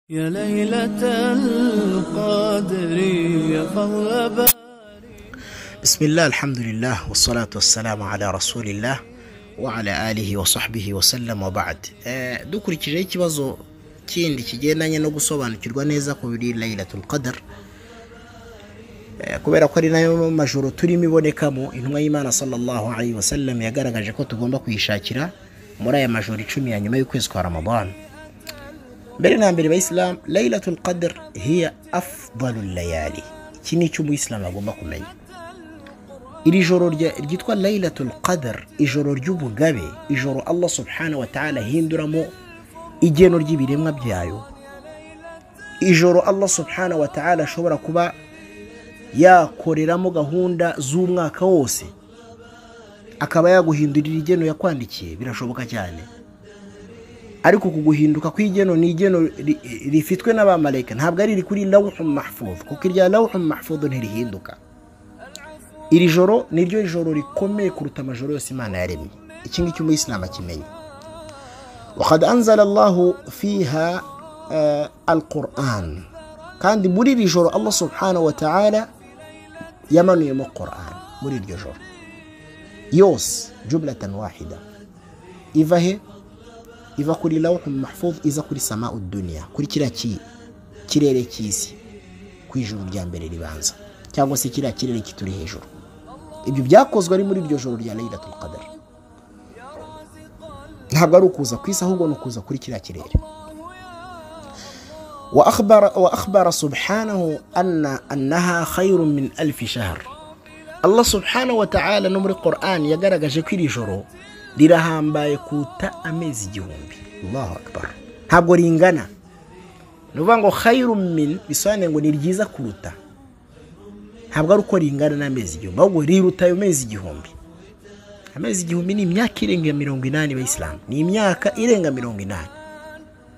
يا ليلة القدر يا فضل باري بسم الله الحمد لله والصلاة والسلام على رسول الله وعلى آله وصحبه وسلم وبعد Eh, dukurikijeho ikibazo kindi kigendanye no gusobanukirwa neza ku biri Laylatul Qadr Eh, kubera ko ari nayo majoro turimo ibonekamo intumwa y'Imana sallallahu alaihi wasallam yagaragaje ko tugomba kuyishakira muri aya majoro icumi ya nyuma y'ukwezi kwa Ramadan mbere na mbere bayisilamu Laylatul Qadr hiya afdalul layali iki ni icyo umuyisilamu agomba kumenya iri joro rya- ryitwa Laylatul Qadr ijoro ry'ubugabe ijoro Allah subhanahu wa ta'ala ahinduramo igeno ry'ibiremwa byayo ijoro Allah subhanahu wa ta'ala ashobora kuba yakoreramo gahunda z'umwaka wose akaba yaguhindurira igeno yakwandikiye birashoboka cyane ariko uku guhinduka kw'igeno ni igeno ri- rifitwe n'abamarayika ntabwo ari iri kuri lawhu mahfudh kuko irya lawhu mahfudh ntirihinduka iri joro niryo joro rikomeye kuruta amajoro yose imana yaremye iki ngiki umuyisilamu akimenya wakad anzala allahu fiha alquran kandi muri iri joro allah subhanahu wa ta'ala yamanuyemo quran muri iryo joro yose jumlatan wahida iva he iva kuri lawhu mahfuz iza kuri samau duniya kuri kiriya ki- kirere cy'isi ku ijuru rya mbere ribanza cyangwa se kiriya kirere kituri hejuru ibyo byakozwe ari muri iryo joro rya Laylatul Qadr ntabwo ari ukuza ku isi ahubwo ni ukuza kuri kiriya kirere wa akhbara wa akhbara subhanahu anna annaha khayrun min alfi shahr Allah subhanahu wa ta'ala no muri Quran yagaragaje ko iri joro rirahambaye kuta amezi igihumbi Allahu akbar ntabwo ringana ni ukuvuga ngo khayrun min bisobanuye ngo ni ryiza kuruta ntabwo ari uko ringana n'amezi igihumbi ahubwo riruta ayo mezi igihumbi amezi igihumbi ni imyaka irenga mirongo inani abayisilamu ni imyaka irenga mirongo inani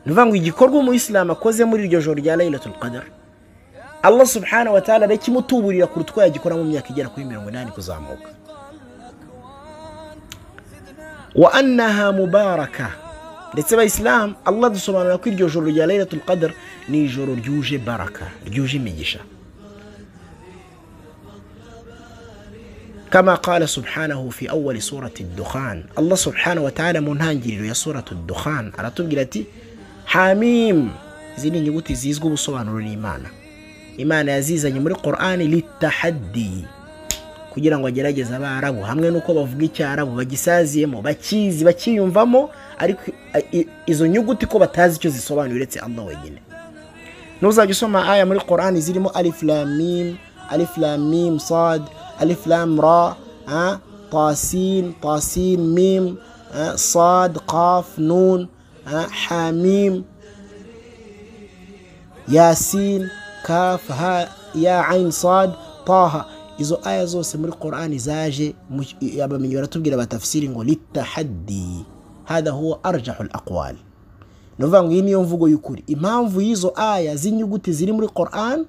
ni ukuvuga ngo igikorwa umuyisilamu akoze muri iryo joro rya Laylatul Qadr Allah subhanahu wa ta'ala arakimutuburira kuruta uko yagikora mu myaka igera kuri mirongo inani kuzamuka wa annaha mubaraka ndetse abayisilamu Allah dusobanura ko iryo joro rya Laylatul Qadr ni ijoro ryuje baraka ryuje imigisha كما قال سبحانه في أول سورة الدخان الله سبحانه وتعالى منهانجر يا سورة الدخان على تبقلتي حاميم زيني نيوتي زيزقو بصوانو الإيمان إيمان يزيز muri القرآن للتحدي kugira ngo agerageze abarabu hamwe n'uko bavuga icyarabu bagisaziyemo bakizi bakiyumvamo ariko i- i- izo nyuguti ko batazi icyo zisobanuye uretse allah wenyine nuzajya usoma aya muri Qur'ani zirimo alif lam mim alif lam mim sad alif lam ra ah, tasin tasin mim ah, sad qaf nun ah, hamim yasin kaf ha ya ain sad taha izo aya zose muri Qur'ani zaje mu- abamenyi baratubwira batafsiri ngo litahaddi hada huwa arjahul aqwal ni ukuvuga ngo iyi niyo mvugo y'ukuri impamvu y'izo aya z'inyuguti ziri muri Qur'an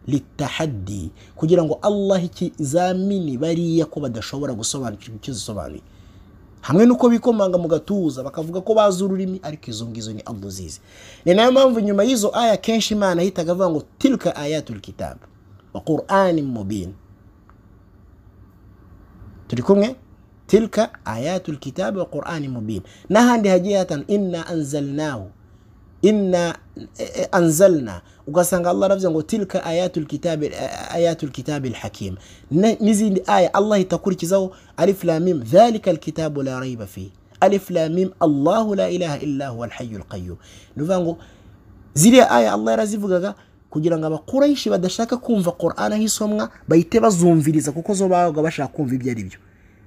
litahaddi kugira ngo Allah ikizamini bariya ko badashobora gusobanukirwa icyo zisobanuye hamwe n'uko bikomanga mu gatuza bakavuga ko bazi ururimi ariko izo ngizo ni Allah uzizi ni nayo mpamvu nyuma y'izo aya kenshi Imana yahitaga avuga ngo tilka ayatul kitab wa qur'anin mubin turi kumwe tilka ayatul kitabi wa qur'ani mubin n'ahandi hagiye hatanu inna anzalnahu inna eh, eh, anzalna ugasanga allah aravuze ngo tilka ayatul kitabi eh, ayatul kitabi alhakim Ne- n'izindi aya allah itakurikizaho alif lam mim dhalika alkitabu la raiba fi alif lam mim allah la ilaha illa huwa alhayyul qayyum ni ukuvuga ngo ziriya aya allah yarazivugaga kugira ngo abakurayishe badashaka kumva Qur'an aho isomwa bahite bazumviriza kuko zo babaga bashaka kumva ibyo ari byo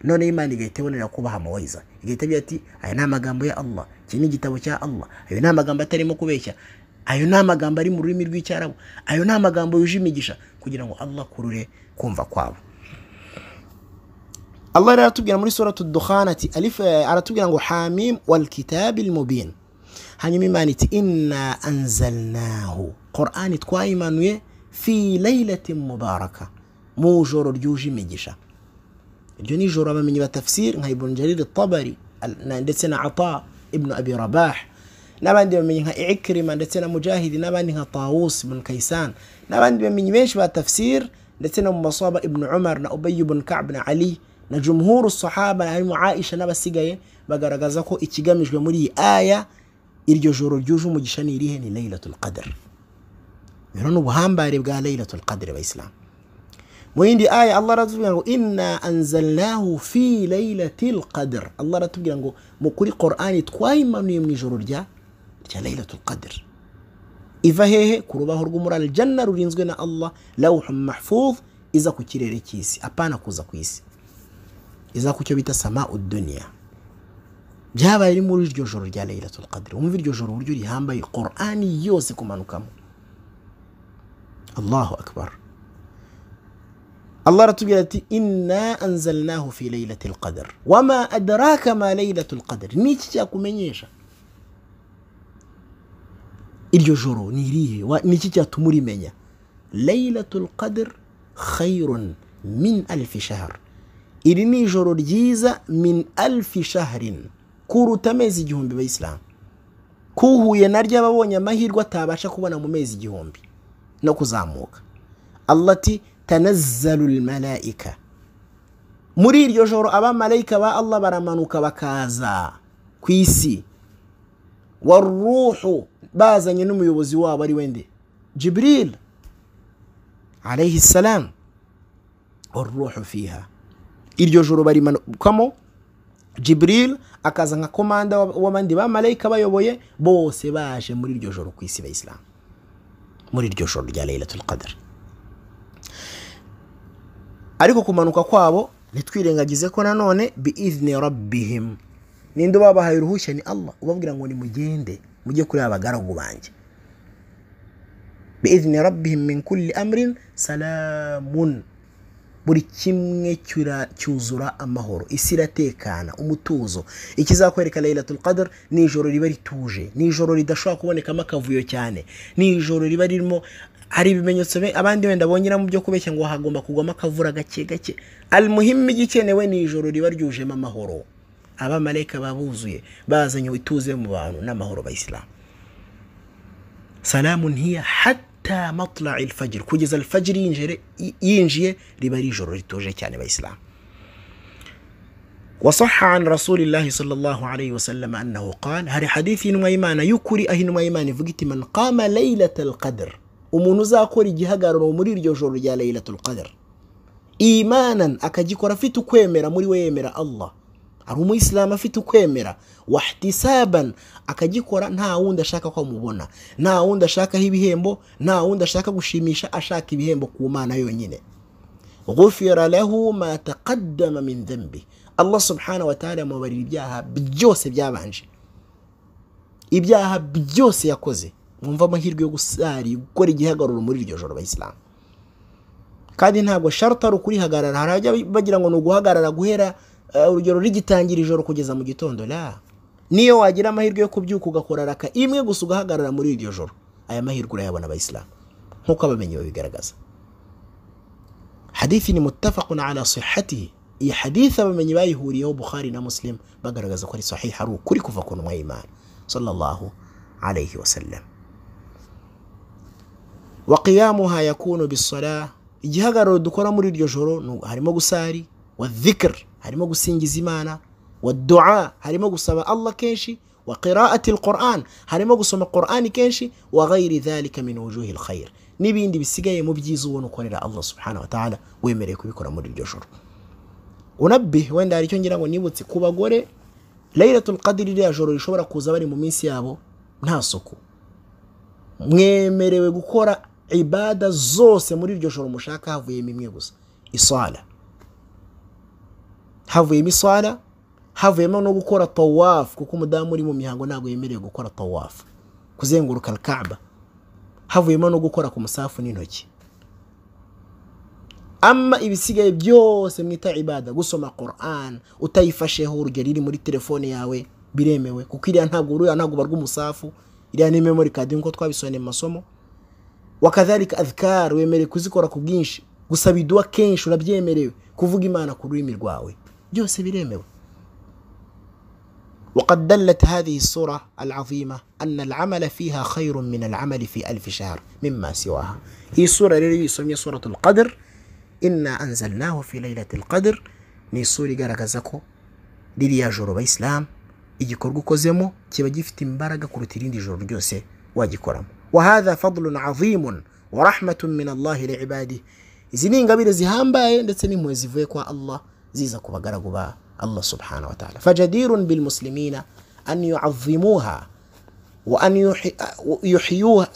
noneho imana igahita ibonera kubaha amawayiza igahita igira ati aya ni amagambo ya allah iki ni igitabo cya allah ayo ni amagambo atarimo kubeshya ayo ni amagambo ari mu rurimi rw'icyarabu ayo ni amagambo yuje imigisha kugira ngo allah akurure kumva kwabo Allah rero aratubwira muri suratu dukhan ati alif eh, aratubwira ngo hamim wal kitabil mubin hanyuma imana iti inna anzalnahu qur'ani twayimanuye fi laylatin mubaraka mu joro ryuje imigisha iryo ni ijoro abamenyi ba tafsir nka ibn jarir tabari ndetse na ata ibn abi rabah n'abandi bamenye nka ikirima ndetse na mujahidi n'abandi nka tawusi ibn kayisani n'abandi bamenyi benshi ba tafsir ndetse no mu maswaba ibn umar na ubayi ibn ka'b na ali na jumhuru sahaba harimo aisha n'abasigaye bagaragaza ko ikigamijwe muri iyi aya iryo joro ryuje umugisha ni irihe ni laylatul qadr rero ni ubuhambare bwa laylatul qadr abayisilamu mu yindi aya allah aratubwira ngo inna anzalnahu fi laylatil qadr allah aratubwira ngo mu kuri qur'ani twayimanuye mu ijoro rya rya laylatul qadr iva hehe ku rubaho rw'umurari janna rurinzwe na allah lawhu mahfuz iza ku kirere cy'isi apana kuza ku isi iza ku cyo bita sama uduniya byabaye muri iryo joro rya laylatul qadr wumva iryo joro uburyo rihambaye qur'ani yose kumanukamo allahu akbar allah aratubwira ati inna anzalnahu fi lailati lqadr wama adraka ma lailatu lqadr ni iki cyakumenyesha iryo joro ni irihe Wa- ni iki cyatuma urimenya lailatu lqadr khairun min alfi shahr iri ni ijoro ryiza min alfi shahrin kuruta amezi igihumbi bayisilamu kuhuye naryo aba abonye amahirwe atabasha kubona mu mezi igihumbi no kuzamuka allah ati tanazzalu lmalaika muri iryo joro abamarayika ba allah baramanuka bakaza ku isi waruhu bazanye n'umuyobozi wabo ari wende jibril alayhi salam waruhu fiha iryo joro barimanukamo jibril akaza nka komanda w'ab- w'abandi bamarayika bayoboye bose baje muri iryo joro ku isi bayisilamu muri iryo joro rya laylatul qadr ariko kumanuka kwabo ntitwirengagize ko nanone biizni rabbihim ninde ubabahaye uruhushya ni allah ubabwira ngo nimugende mujye kuri abagaragu banjye biizni rabbihim min kulli amrin salamun buri kimwe cyura- cyuzura amahoro isi iratekana umutuzo ikizakwereka laylatul qadr ni ijoro riba rituje ni ijoro ridashobora kubonekamo akavuyo cyane ni ijoro riba ririmo hari ibimenyetso be- abandi wenda bongera mu byo kubeshya ngo hagomba kugwamo akavura gake gake almuhimu igikenewe ni ijoro riba ryujemo amahoro abamarayika babuzuye bazanye ituze mu bantu n'amahoro bayisilamu salamun hiya hatta matla'i alfajr kugeza alfajr yinjire- yinjiye riba ari ijoro rituje cyane abayisilamu وصح عن رسول الله صلى الله عليه وسلم أنه قال هر حديث إنما إيمان يكري أهن ما إيمان فقت من قام ليلة القدر umuntu uzakora igihagararo muri iryo joro rya laylatul qadr imanan akagikora afite ukwemera muri we yemera allah ari umuyisilamu afite ukwemera wahtisaban akagikora nta wundi ashaka ko amubona nta wundi ashakaho ibihembo nta wundi ashaka gushimisha ashaka ibihembo ku mana yonyine غفر له ما تقدم من ذنبه الله سبحانه وتعالى amubarira ibyaha byose byabanje ibyaha byose yakoze mwumva amahirwe yo gusari gukora igihagararo muri iryo joro abayisilamu kandi ntabwo sharuta ari ukurihagarara hari abajya bagira ngo ni uguhagarara guhera eh, urugero rigitangira ijoro kugeza mu gitondo la niyo wagira amahirwe yo kubyuka ugakora raka imwe gusa ugahagarara muri iryo joro aya mahirwe urayabona abayisilamu nk'uko abamenyi babigaragaza hadithi ni mutafaqun ala sihatihi iyi hadithi abamenyi bayihuriyeho bukhari na muslim bagaragaza ko ari sahiha ari ukuri kuva ku ntumwa y'imana sallallahu alayhi wasallam wa qiyamuha yakunu bisala igihagararo dukora muri iryo joro ni- harimo gusari wa dhikr harimo gusingiza imana wa dua harimo gusaba allah kenshi wa qiraati alquran harimo gusoma qurani kenshi wa ghairi dhalika min wujuhi alkhair n'ibindi bisigaye mu byiza ubona ukorera allah subhanahu wa ta'ala wemereye kubikora muri iryo joro unabbi wenda hari icyo ngira ngo nibutse ku bagore laylatul qadr iriya joro rishobora kuza bari mu minsi yabo nta suku mwemerewe gukora ibada zose muri iryo joro mushaka havuyemo imwe gusa isala havuyemo isala havuyemo no gukora tawafu kuko umudamu uri mu mihango ntabwo yemerewe gukora tawafu kuzenguruka alkaaba havuyemo no gukora ku musafu n'intoki ama ibisigaye byose mwita ibada gusoma quran utayifasheho urugero iri muri telefone yawe biremewe kuko iriya ntabwo uriya ntabwo ubarwa umusafu iriya ni memory card nk'uko twabisobanuye mu masomo wakadhalika adhkar wemerewe kuzikora ku bwinshi gusaba iduwa kenshi urabyemerewe kuvuga imana ku rurimi rwawe byose biremewe وقد دلت هذه الصورة العظيمة أن العمل فيها خير من العمل في ألف شهر مما سواها هي الصورة التي يسمى صورة القدر إنا أنزلناه في ليلة القدر نيسوري غارغازاكو ririya joro bayisilamu igikorwa ukozemo kiba gifite imbaraga kuruta irindi joro ryose wagikoramo wahadha fadlun azimun wa rahmatun min allahi li ibadi izi ni ingabire zihambaye ndetse n'impuhwe zivuye kwa allah ziza ku bagaragu ba allah subhanahu wa ta'ala fajadirun bil muslimina an yu'azzimuha wa an yuhi- yuhiyuha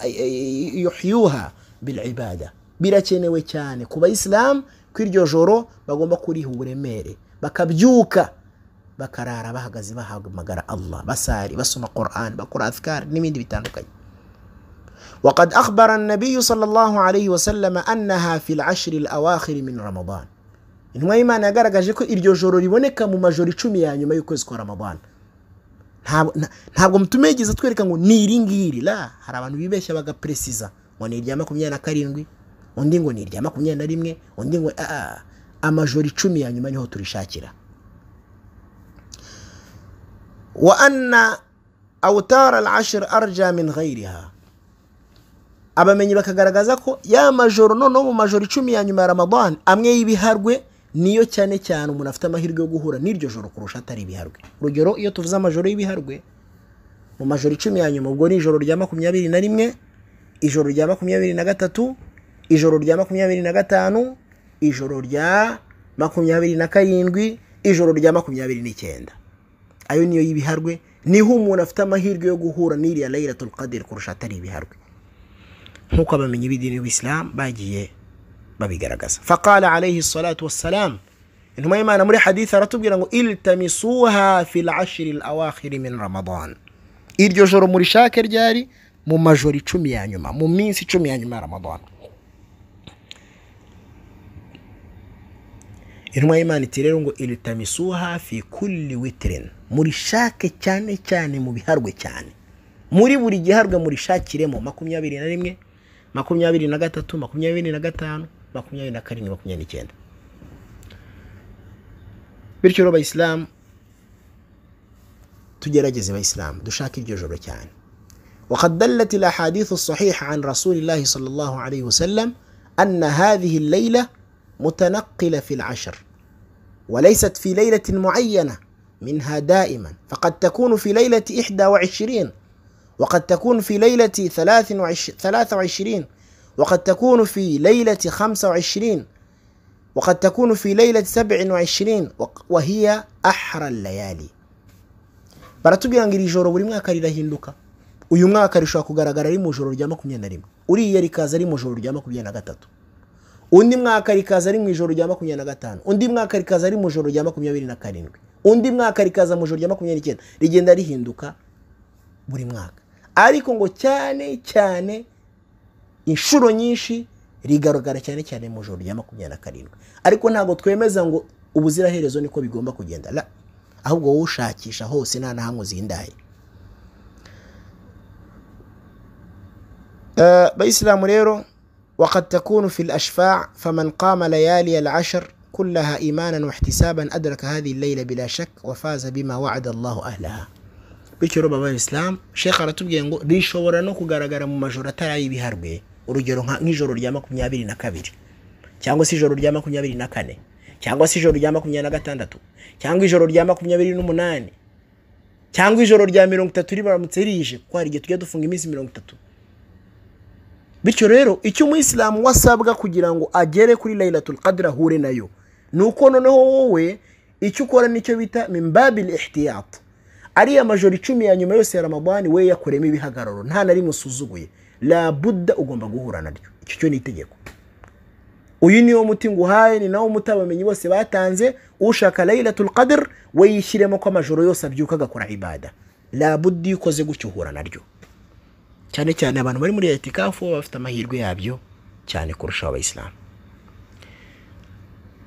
yuhiyuha bil ibada birakenewe cyane ku bayisilamu ko iryo joro bagomba kuriha uburemere bakabyuka bakarara bahagaze bahamagara allah basari basoma quran bakora adhkar n'ibindi bitandukanye وقد أخبر النبي صلى الله عليه وسلم أنها في العشر الأواخر من رمضان intumwa y'imana yagaragaje ko iryo joro riboneka mu majoro icumi ya nyuma y'ukwezi kwa ramadana Ntabwo- nta- ntabwo tumegeza twereka ngo ni iri ngiri la hari abantu bibeshya bagaperesiza ngo ni irya makumyabiri na karindwi undi ngo ni irya makumyabiri na rimwe undi ngo ah, ah. amajoro icumi ya nyuma niho turishakira وأن أوتار العشر أرجى من غيرها abamenyi bakagaragaza ko ya majoro noneho mu majoro icumi ya nyuma ya ramadani amwe y'ibiharwe niyo cyane cyane umuntu afite amahirwe yo guhura n'iryo joro kurusha atari ibiharwe urugero iyo tuvuze amajoro y'ibiharwe mu majoro icumi ya nyuma ubwo ni ijoro rya makumyabiri na rimwe ijoro rya makumyabiri na gatatu ijoro rya makumyabiri na gatanu ijoro rya makumyabiri na karindwi ijoro rya makumyabiri n'icyenda ayo niyo y'ibiharwe niho umuntu afite amahirwe yo guhura n'iriya layiratul qadiri kurusha atari ibiharwe nk'uko abamenyi b'idini b'isilamu bagiye babigaragaza faqala alayhi salatu wassalam intumwa y'imana muri hadithi aratubwira ngo iltamisuha fi lashiri lawakhiri min ramadan iryo joro murishake ryari mu majoro icumi ya nyuma mu minsi icumi ya nyuma ya ramadan intumwa y'imana iti rero ngo iltamisuha fi kulli witirin murishake cyane cyane mu biharwe cyane muri buri giharwe murishakiremo makumyabiri na rimwe makumyabiri na gatatu makumyabiri na gatanu makumyabiri na karindwi makumyabiri n'icyenda bityo rero abayisilamu tugerageze bayisilamu dushake iryo joro cyane وقد دلت الأحاديث الصحيحة عن رسول الله صلى الله عليه وسلم أن هذه الليلة متنقلة في العشر وليست في ليلة معينة منها دائما فقد تكون في ليلة 21 وقد تكون في ليلة 23 23 وقد تكون في ليلة 25 وقد تكون في ليلة 27 وق- وهي أحرى الليالي baratubwira ngo iri joro buri mwaka rirahinduka uyu mwaka rishobora kugaragara ari mu joro rya makumyabiri na rimwe uriya rikaza ari mu joro rya makumyabiri na gatatu undi mwaka rikaza ari mu ijoro rya makumyabiri na gatanu undi mwaka rikaza ari mu ijoro rya makumyabiri na karindwi undi mwaka rikaza mu ijoro rya makumyabiri n'icyenda rigenda rihinduka buri mwaka ariko ngo cyane cyane inshuro nyinshi rigaragara cyane cyane mu ijoro rya makumyabiri na karindwi ariko ntabwo twemeza ngo ubuziraherezo niko bigomba kugenda la ahubwo wowe ushakisha hose nta na hamwe uzindaye آه، بإسلام ريرو وقد تكون في الأشفاع فمن قام ليالي العشر كلها إيمانا واحتسابا أدرك هذه الليلة بلا شك وفاز بما وعد الله أهلها bityo baba islam shekh aratubwiye ngo rishobora no kugaragara mu majoro atari ay'ibiharwe urugero nka- nk'ijoro rya makumyabiri na kabiri cyangwa se ijoro rya makumyabiri na kane cyangwa se ijoro rya makumyabiri na gatandatu cyangwa ijoro rya makumyabiri n'umunani cyangwa ijoro rya mirongo itatu ribaramutse rije kuko hari igihe tujya dufunga iminsi mirongo itatu bityo rero icyo umuyisilamu wasabwa kugira ngo agere kuri layilatul qadr ahure nayo ni uko noneho wowe icyo ukora nicyo bita mimbabil ihtiyat ariya majoro icumi ya nyuma yose ya ramadani we yakoreyemo ibihagararo nta na rimwe usuzuguye labudda ugomba guhura naryo icyo cyo ni itegeko uyu niwo muti nguhaye ni nawo muti abamenyi bose batanze ushaka layilatul qadr we yishyiremo ko amajoro yose abyuka agakora ibada labudda iyo ukoze gutyo uhura naryo cyane cyane abantu bari muri etikafu baba bafite amahirwe yabyo cyane kurusha abayisilamu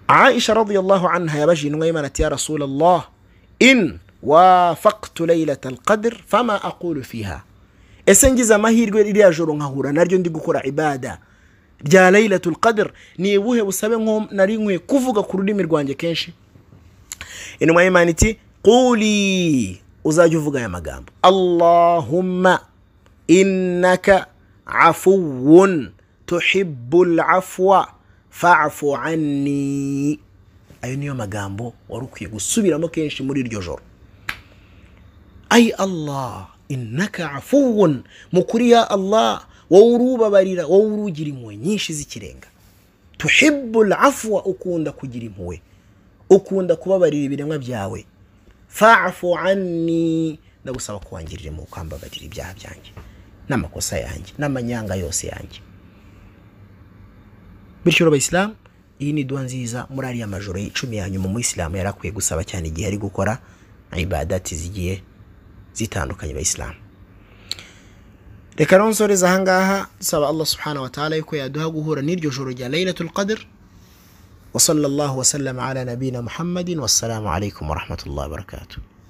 aisha radiyallahu anha yabajije intumwa y'imana ati ya rasulallah in wafaktu lailata alqadr fama aqulu fiha ese ngize amahirwe ririya joro nkahura naryo ndi gukora ibada rya lailatu alqadr ni ubuhe busabe nko nari nkwiye kuvuga ku rurimi rwanjye kenshi intumwa y'imana iti quli uzajya uvuga aya magambo allahumma innaka afuwun tuhibbul afwa fa'fu anni ayo niyo magambo wari ukwiye gusubiramo kenshi muri iryo joro ayi allah innaka afuwun mukuri ya allah wowe urubabarira wowe urugira impuhwe nyinshi z'ikirenga tuhibbul afwa ukunda kugira impuhwe ukunda kubabarira ibiremwa byawe fa'fu anni ndagusaba kuwangirira mu kwambabarira ibyaha byanjye n'amakosa yanjye n'amanyanga yose yanjye bityo abayisilamu iyi ni duha nziza muri ariya majoro icumi ya nyuma umuyisilamu yari akwiye gusaba cyane igihe ari gukora ibadati zigiye zitandukanye abayisilamu reka nonsoreza aha ngaha dusaba allah subhanahu wa ta'ala yuko yaduha guhura n'iryo joro rya laylatul qadr وصلى الله وسلم على نبينا محمد والسلام عليكم ورحمه الله وبركاته